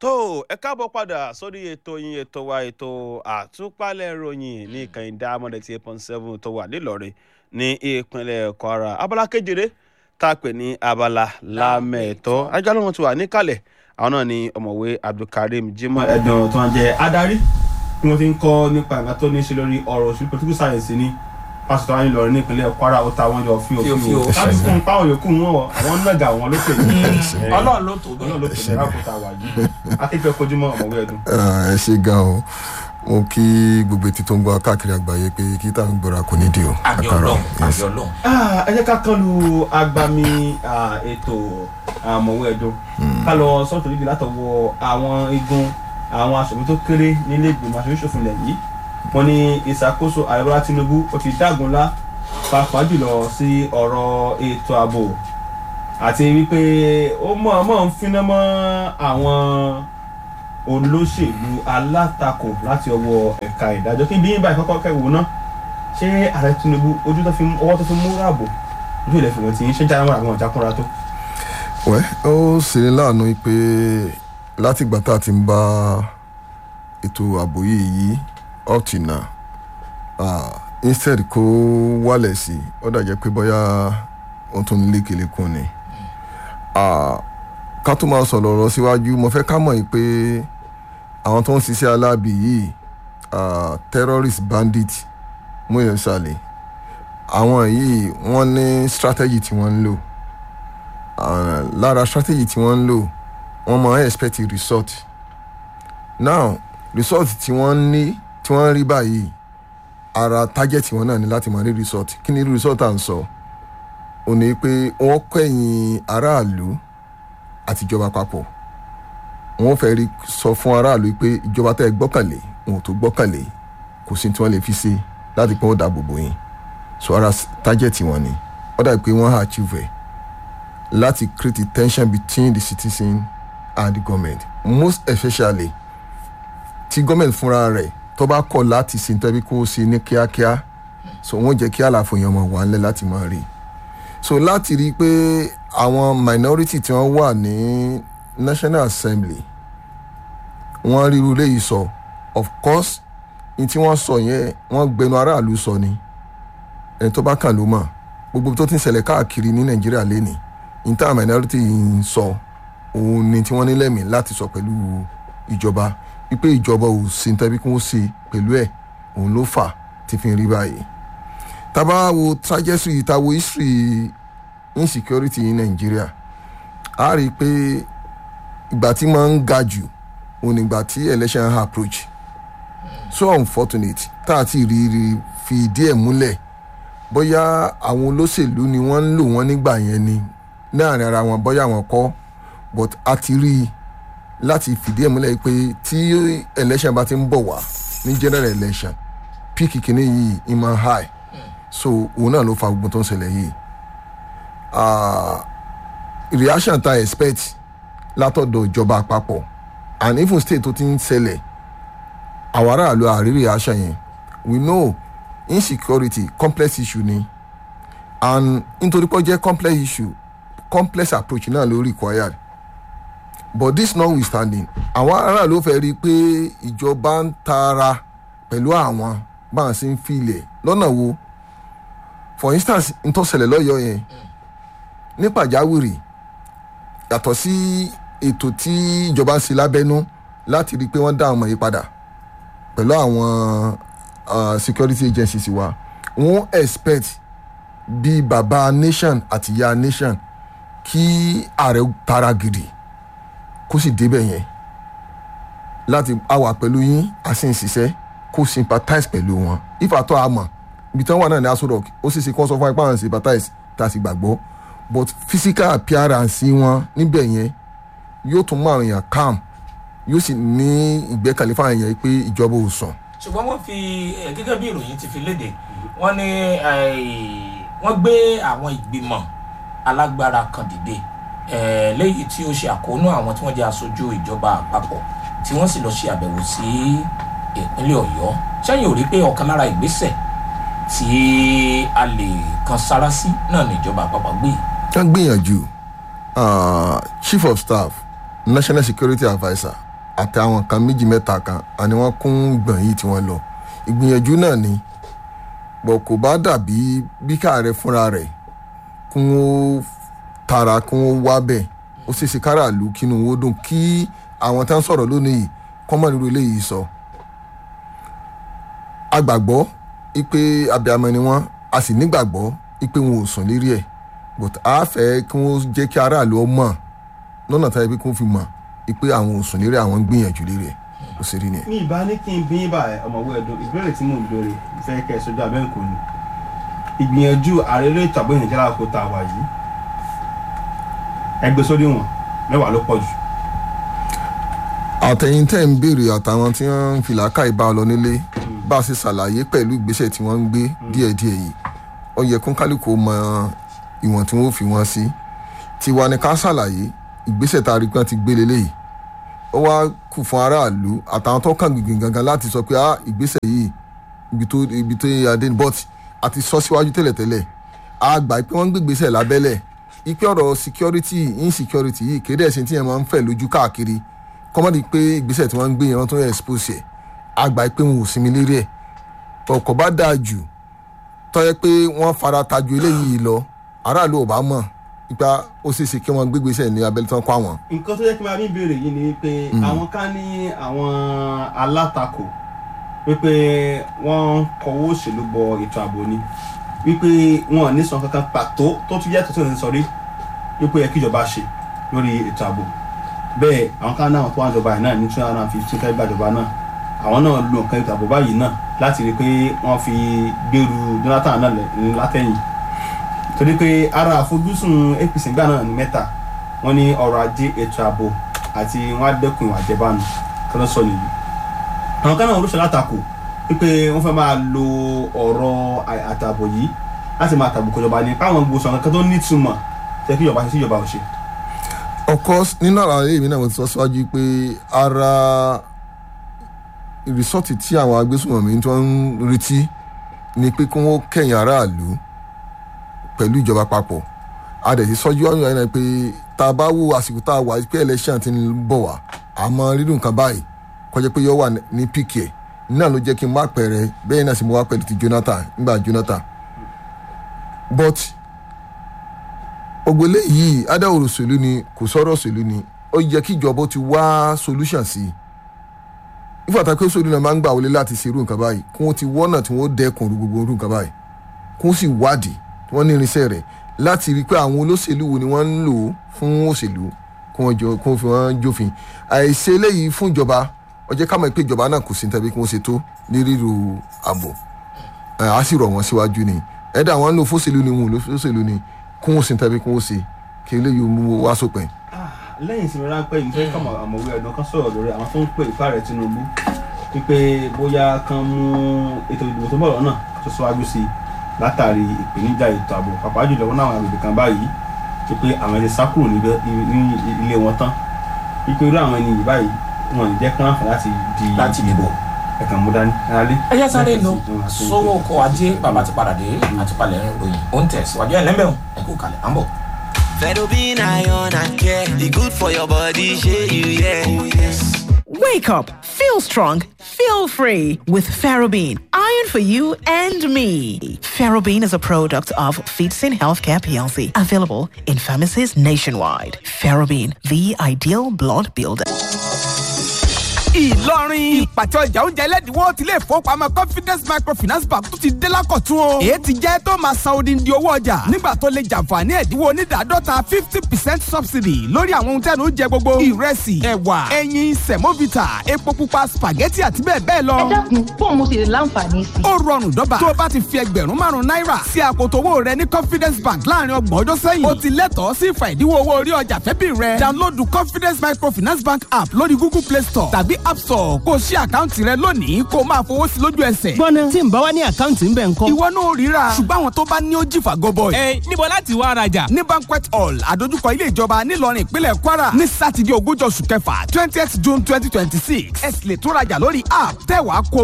tó ẹ káàbọ̀ padà sórí ètò yín ètò wa ètò àtúpalẹ̀ ìròyìn ní ìkànnì Diamond eight point seven tó wà nílọrin ní ìpínlẹ̀ Kwara abala kejìlé tá a pè ní abala lámẹ̀tọ́ ajá lóhun ti wà níkàlẹ̀ àwọn náà ni ọ̀mọ̀wé Abdulkareem Jimoh ẹ̀dùn tó ń jẹ́ adarí tí wọ́n ti ń kọ́ nípa ìgbà tó ní í ṣe lórí ọ̀rọ̀ òṣèlú political science ní pásítọ̀ àwọn ìlọrin ní ìpínlẹ̀ Kwara ó ta wọn yọ fíò fíò láti fún páwọn yòókù wọn àwọn nága wọn lókè ní ọlọ́run ló tó ọlọ́run ló bẹ́ẹ̀. tẹ̀lé àkótá wà yìí akẹ́kọ̀ọ́ kojúmọ́ ọ̀mọ̀wé ẹ̀dùn. Ah, ẹ ṣe gan o mo kí gbogbo etí tó ń gbọ́ káàkiri àgbáyé pé kí táwọn gbọ́ra kò ní di o àmì Àkàrà. ọlọ́run Yes. àmì ọlọ́run. Ah, ẹ jẹ́ ká kán lu agbami ah, ètò àmọ̀wé ẹ̀dùn ká lọ sọ́tò níbi látọwọ́ àwọn igun àwọn aṣòfin tó kéré nílé ìgbìmọ̀ aṣòfin ṣòfin ilẹ̀ yìí wọ́n ní ìṣàkóso ààrẹ Bọ́lá Tinubu ó ti dágunlá pàápàá jùlọ sí ọ̀rọ̀ ètò ààbò àti wípé ó mọ̀ọ́mọ̀ ń finá mọ́ àwọn olóṣèlú alátakò láti ọwọ́ ẹ̀ka ìdájọ́ kí n bí yín báyìí kọ́kọ́ kẹ́wò náà ṣé ààrẹ Tinubu ojú tó fi mú- ọwọ́ tó fi mú ráàbò ojú ilẹ̀ fìwọ̀n tí ń ṣe jáde wọn àwọn ìjákúnra tó. wẹ́ ó sì ní láàánú pé látìgbà tá a ti ń bá ètò ààbò yìí yí up till now ah, instead kó wálẹ̀ sí ó dàjẹ́ pé bóyá wọ́n tún ń lékelekun ni Ah, ká tó máa sọ̀rọ̀ ọ̀rọ̀ síwájú mo fẹ́ ká mọ̀ yìí pé àwọn tó ń ṣiṣẹ́ aláàbì yìí ah, terrorist bandit muyesale àwọn yìí wọ́n ní strategy tí wọ́n ń lò Ah, lára strategy tí wọ́n ń lò wọ́n máa ń expect result now result tí wọ́n ní tí wọ́n rí báyìí ara target wọn náà ni láti máa rí result kí ni irú result à ń sọ ò ní pé wọ́n kẹ́yìn aráàlú àtijọba papọ̀ wọ́n fẹ́ rí sọ fún aráàlú pé ìjọba tẹ́ ẹ gbọ́kànlé wọn ò tó gbọ́kànlé kò sí tí wọ́n lè fi ṣe láti pé wọ́n dáàbò bò yín so ara s- target wọn ni ó dàbí pé wọ́n achieve ẹ̀ láti create a tension between the citizen and the government most especially tí government fúnra rẹ̀ tó bá kọ̀ láti ṣe nítorí kó o ṣe ní kíákíá so wọ́n jẹ́ kí àlàfo yẹn máa wà ńlẹ̀ láti máa rí so láti rí i pé àwọn minority tí wọ́n wà ní National Assembly wọ́n rí irú léyìí sọ of course ní tí wọ́n sọ yẹn wọ́n gbẹnu aráàlú sọ ni ẹni tó bá kàn ló mọ̀ gbogbo tó ti ń ṣẹlẹ̀ káàkiri ní Nàìjíríà lénìí inter minority ń sọ òun ni tí wọ́n ní lẹ́mìí láti sọ pẹ̀lú ìjọba wípé ìjọba ò sí ní tẹ́bí kí wọ́n ṣe pẹ̀lú ẹ̀ òun ló fà tí fi ń rí báyìí tábà wo trajectory ta wo history insecurity ní Nàìjíríà a rí i pé ìgbà tí máa ń ga jù òun nígbà tí election approach so unfortunate tá a ti rí rí fi ìdí ẹ̀ múlẹ̀ bóyá àwọn olóṣèlú ni wọ́n ń lò wọ́n nígbà yẹn ni láàrin ara wọn bóyá wọn kọ́ but a ti rí i láti fìdí ẹ̀ múlẹ̀ pé tí election bá ti ń bọ̀ wá ní general election peak kìíní yìí ń máa high so òun náà ló fa gbogbo tó ń ṣẹlẹ̀ yìí Ah, reaction ta expect látọ̀dọ̀ ìjọba àpapọ̀ and even state tó ti ń ṣẹlẹ̀ àwọn aráàlú àrí reaction yẹn we know insecurity complex issue ni and nítorí pé ó jẹ́ complex issue complex approach náà ló required but this notwithstanding àwọn aráàlú fẹ́ rí i pé ìjọba ń tara pẹ̀lú àwọn bá a ṣe ń filẹ̀ lọ́nà wo for instance n tó ṣẹlẹ̀ lọ́yọ̀ọ́ yẹn ní pàjáwìrì yàtọ̀ sí ètò tí ìjọba ń ṣe lábẹ́nú láti rí i pé wọ́n dá àwọn ọmọ yìí padà pẹ̀lú àwọn uh, security agencies wa wọ́n expect bí baba nation àti ìyá nation kí ààrẹ tara gidi kó sì débẹ̀ yẹn láti àwà pẹ̀lú yín àti ìṣiṣẹ́ kó sympathize pẹ̀lú wọn ìfàtọ́ àmọ̀ ibi tí wọ́n wà náà ní aso rock ó sì ṣe kó sọ fún ipá àwọn sympathize tá a sì gbàgbọ́ but physical appearance wọn níbẹ̀ yẹn yóò tún mú àwọn èèyàn calm yóò sì ní ìgbẹ́kẹ̀lé fún àwọn èèyàn pé ìjọba ò sàn ṣùgbọ́n wọ́n fi eh, gẹ́gẹ́ bí ìròyìn ti fi léde wọ́n ní eh, wọ́n gbé àwọn ìgbìmọ̀ alágbára kan dìde eh, léyìí tí ó ṣe àkóónú àwọn tí wọ́n jẹ́ aṣojú ìjọba àpapọ̀ tí wọ́n sì lọ ṣe àbẹ̀wò sí ìpínlẹ̀ ọ̀yọ́ sẹ́yìn ò rí pé ọ̀kan lára ìgbésẹ̀ tí a lè kan sára sí náà ní ìjọba àpapọ̀ gbé wọ́n gbìyànjú ah, chief of staff national security adviser àti àwọn kan méjì mẹ́ta kan àni wọ́n kún gbọ̀n yìí tí wọ́n lọ ìgbìyànjú náà ni bọ̀ kò bá dàbí bí káàrẹ̀ fúnra rẹ̀ kún ó tara kún ó wá bẹ́ẹ̀ ó sì ṣe káràlú kínú owó dùn kí àwọn tá ń sọ̀rọ̀ lónìí yìí kọ́mọ̀ nírú eléyìí sọ. a gbàgbọ́ ipe abiyamọ ni wọ́n a sì nígbàgbọ́ ipe wọn ò sùn lérí ẹ̀ but a fẹ́ kí wọ́n jẹ́ kí aráàlú ọ mọ̀ lọ́nà táyà pé kí wọ́n fi mọ̀ ipe àwọn ò sùn lérí àwọn ń gbìyànjú lérí ẹ̀ ó sì rí ni. mi ìbá ní kí n bí yín bá ọmọwé ẹdùn ìbéèrè tí mò ń béèrè fẹ́ kẹ́ ẹ sójú abẹ́ǹkò ni ìgbìyànjú ààrẹ lórí ìtàgbé nàìjíríà kò tá a wà yìí ẹgbẹ́ sórí wọn mẹ́wàá ló pọ̀ jù. àtẹ̀yìn tẹ́ ń béèrè àtàwọn tí wọ́n ń fi làákàyè bá ọ lọ nílé bá a ṣe ṣàlàyé pẹ̀lú ìgbésẹ̀ tí wọ́n ń gbé díẹ̀díẹ̀ yìí ó yẹ kó kálukú mọ ìwọ̀n tí wọ́n fi wọ́n sí tiwa ni ká ṣàlàyé ìgbésẹ̀ tá a rí pé wọ́n ti gbé lélẹ́yìí ó wá kù fún aráàlú àtàwọn tó kàn gbìngbìn gangan láti sọ pé ah ìgbésẹ̀ yìí ibi tó ibi tó yẹ adé but àti sọ síwájú tẹ́lẹ̀tẹ́lẹ̀ a gbà pé wọ́n ń gbé ìgbésẹ̀ lábẹ́lẹ̀ ipe ọ̀rọ̀ security insecurity yìí kéde ẹ̀sìn tí yẹn máa ń fẹ̀ lójú káàkiri kọ́mọ́dé pé ìgbésẹ̀ tí wọ́n ń gbé yẹn wọ́n tó yẹ expose ẹ̀ a gbà pé wọn ò sinmi lérí ẹ̀ ọkọ̀ bá dáa jù tọ́yẹ pé wọ́n fara ta ju eléyìí lọ aráàlú ò bá mọ̀ ipa ó ṣeé ṣe kí wọ́n gbé ìgbésẹ̀ ní abẹ́lẹ́ tán kọ́ àwọn. nǹkan tó yẹ kí n máa bí béèrè yìí ni pé àwọn ká ní àwọn alátakò wípé wọ́n kọwọ́ òṣèlú bọ ètò ààbò ni wípé wọn ò ní sọ kankan pàtó tó tún yàtọ̀ tó ń sọ rí wípé yẹ kí ìjọba ṣe lórí ètò ààbò bẹ́ẹ̀ àwọn ká náà tó wà jọba yìí náà ní two thousand and fifteen fẹ́ gbàjọba náà àwọn náà lo nǹkan ètò ààbò báyìí náà láti rí i pé wọ́n fi gbèrú Jonathan náà látẹ̀yìn torí pé ara àfojúsùn APC gbà náà ní mẹ́ta wọ́n ní ọrọ̀ ajé ètò ààbò àti wọ́n á dẹ́kun ìwà àjẹbánu kí ló sọ nìyí àwọn kan náà olóṣèlú àtakò wípé wọ́n fẹ́ máa lo ọ̀rọ̀ àtàbò yìí láti máa tàbùkù ìjọba ní káwọn gbòòsàn kankan tó nítumọ̀ tẹ́ kí ìjọba ṣe sí ìjọba ò ṣe. of course nínú àlàyé mi náà mo ti sọ síwájú pé ara rìsọ́ọ̀tì tí àwọn agbésùnmọ̀mí tó ń retí ni pé kí wọ́n kẹ̀yìn aráàlú pẹ̀lú ìjọba papọ̀ a dẹ̀ ti sọ́jú ọ̀yàn yẹn pé tá a bá wo àsìkò tá a wà pé election ti ń bọ̀ wá àmọ́ rírun nǹkan báyìí kọjá pé yóò wà ní píkì ẹ̀ náà ló jẹ́ kí n má pẹ̀rẹ̀ bẹ́ẹ̀ náà sì mo wá pẹ̀lú ti Jonathan nígbà Jonathan but ògbélé yìí adáwòrò òṣèlú ni kò sọ̀rọ̀ òṣèlú ni ó yẹ kí ìjọba ti wá solution sí i ìfọ̀tà pé òṣèlú náà máa ń gbà wọlé láti ṣe irú nǹkan báyìí kí wọ́n ti wọ́nà tí wọ́n dẹ́kun gbogbo irú nǹkan báyìí kí wọ́n sì wádìí tí wọ́n ní irinṣẹ́ rẹ̀ láti rí i pé àwọn olóṣèlú wo ni wọ́n ń lò fún òṣèlú kí wọ́n fi wọ́n jófin àìṣe eléyìí fún ìjọba ó jẹ́ ká mọ̀ pé ìjọba náà kò sí tàbí kí wọ́n ṣe tó ní ríru ààbò á sì rọ̀ wọ́n síwájú ni ẹ̀dá àwọn ń lò fóṣèlú ni wọn ò lò fóṣèlú ni kí wọ́n ṣe tàbí kí wọ́n ṣe kí eléyìí mú wá sópin. lẹ́yìn ìsinmi ráńpẹ́ yìí fẹ́ kọ́mọ àmọ̀wé ẹ̀dùn kan sọ̀rọ̀ lórí àwọn tó ń pè ìfá rẹ̀ Tinubu wípé bóyá kan mú ètò ìdìbò tó bọ̀ lọ́nà tó síwájú sí i látàrí ìpèníjà ètò ààbò pàápàá jùlọ wọn àwọn àgbègbè kan báyìí wípé àwọn ẹni sá kúrò ní ilé wọn tán wípé irú àwọn ẹni yìí báyìí wọn ò jẹ́ kán láǹfààní láti di láti dìbò ẹ̀kan mú dání ẹ̀rálé. ẹ yá sáré lọ sówó ọkọ̀ ajé bàbá ti padà dé àti palẹ̀ ń ròyìn ó ń tẹ̀síwájú ẹ̀ lẹ́mbẹ̀ẹ́ ẹ̀ kú kalẹ̀ à ń bọ̀. Fedobin iron and care, e good for your body, shey you yeah. Wake up, feel strong, feel free with Ferrobin. Iron for you and me. Ferrobin is a product of Feedsin Healthcare PLC, available in pharmacies nationwide. Ferrobin, the ideal blood builder. Ìlọrin ìpàtẹ ọjà oúnjẹ ẹlẹ́dínwó ti ilé ìfowópamọ́ confidence microfinance bank tó ti dé lákọ̀tún o. èyí ti jẹ́ tó máa san odindi owó ọjà nígbà tó lè jàǹfààní ẹ̀dínwó onídàádọ́ta fifty percent subsidy lórí àwọn ohun tẹ́nu oúnjẹ gbogbo ìrẹsì ẹ̀wà ẹyin sẹ̀móvita epo pupa spaghetti àti bẹ́ẹ̀ bẹ́ẹ̀ lọ. ẹ dákun fóun mo sì lè láǹfààní sí. ó rọrùn dọ́bà tó o bá ti fi ẹgbẹ̀rún márùn-ún náírà sí àpótò owó rẹ ní confidence bank láàrin ọgbọ̀n ọjọ́ sẹ́yìn o ti lẹ́tọ̀ọ́ sí ìfà ìdíwọ́ owó orí ọjà fẹ́bí rẹ download confidence microfinance bank app lórí google play store tàbí app store kó o ṣí àkáǹtì rẹ lónìí kó o máa fowó sí lójú ẹsẹ̀. gbọ́nà tí n bá wá ní àkáǹtì ńbẹ̀ ńkọ́. ìwọ náà ríra ṣùgbọ́n àwọn tó bá ní ó jìfà gọbọ. ẹ níbo láti wá arajà. ní banquet hall àdójúkọ ilé ìjọba nílọrin ìpínlẹ̀ kwara ní sátidé ogúnjọ́ oṣù kẹfà twentieth june twenty twenty six ẹ sì lè tún rajà lórí app tẹ́wàá kó